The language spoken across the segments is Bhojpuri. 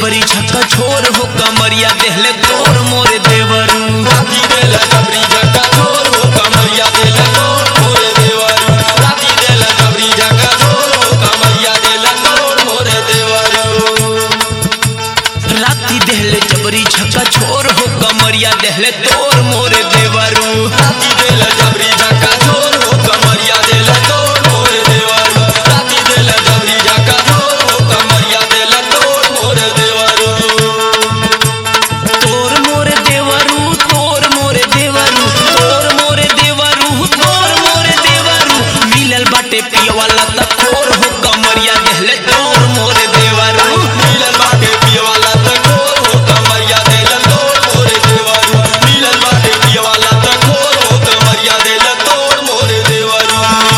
जबरी झक्का छोर हो कमरिया देहले तोर मोरे देवरू राती देला जबरी झका छोर हो कमरिया देला तोड़ मोरे देवरू राती देला जबरी झका छोर हो कमरिया देला तोड़ मोरे देवरू राती देहले जबरी झक्का छोर हो कमरिया देहले तोर मोरे देवरू राती देला जबरी झका छोर हो कमरिया देला तोड़ मोरे देवरू राती देला जबरी झका छोर हो कमरिया देला तोड़ मोरे देवरू तोर मोरे देवरू तोर मोरे देवरू तोर मोरे देवरू तोर मोरे देवरू मिलल बाटे पियवाला त खोर हो कमरिया देहले तोर मोरे देवरू मिलन बाटे पियवाला त खोर हो कमरिया देला तोड़ मोरे देवरू मिलन बाटे पियवाला त खोर हो कमरिया देला तोड़ मोरे देवरू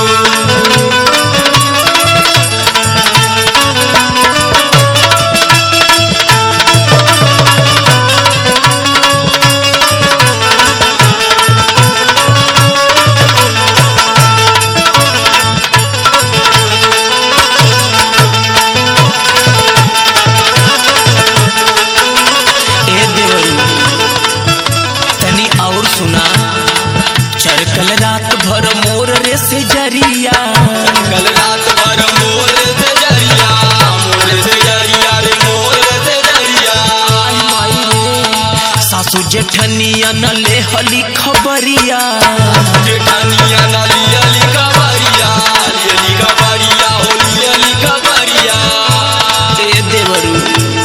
ए देवरू तनी और सुना चरकल रात भर मोर रे से जरिया कल रात भर मोर से जरिया मोर से जरिया रे मोर से जरिया आई माई रे सासू जेठनिया न ले हली खबरिया जेठानिया नाली अली कबरिया अली कबरिया होली अली कबरिया ए देवरू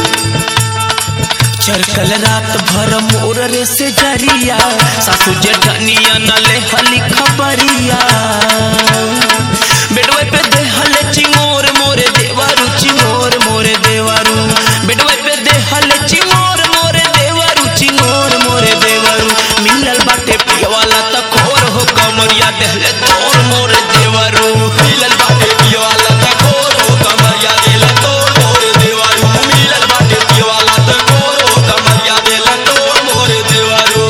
चरकल रात भर मोर रे से जरिया सासू जेठनिया न ले हली खबरिया बेडवे पे दे हले चिंगोर मोरे देवरू चिंगोर मोरे देवरू बेडवे पे दे हले चिंगोर मोरे देवरू चिंगोर मोरे देवरू मिलल बाटे पियवाला त खोर हो कमरिया देहले तोर मोरे देवरू मिलल बाटे पियवाला त खोर हो कमरिया देला तोड़ मोर देवारू मिलल बाटे पियवाला त खोर हो कमरिया देला तोड़ मोर देवारू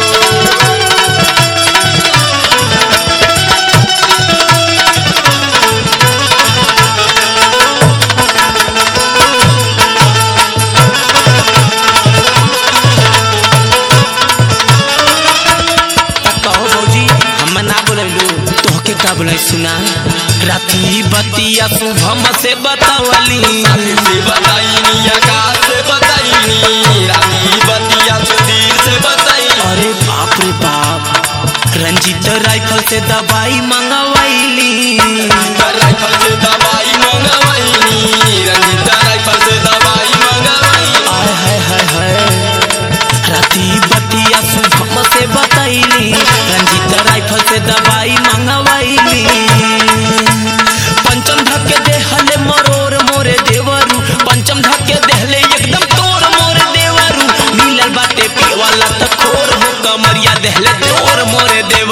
कहो भौजी हम ना बोलैलू तोहके का बोलै सुना राती बतिया शुभम से बतावली से बताईनी आकाश से बताईनी रानी बतिया सुधीर से बताईनी अरे बाप रे बाप रंजीत राइफल से दवाई मंगवाईली राइफल से दवाई मंगवाईनी रंजीता राइफल से दवाई मंगवाईनी आय हाय हाय हाय राती बतिया शुभम से बताईली रंजीत राइफल से दवाई मंगवाईली पंचम धक्के देहले मरोर मोरे देवरू पंचम धक्के देहले एकदम तोर मोरे देवरू मिलल बाटे पियवाला त खोर हो कमरिया देहले तोर मोरे देवरू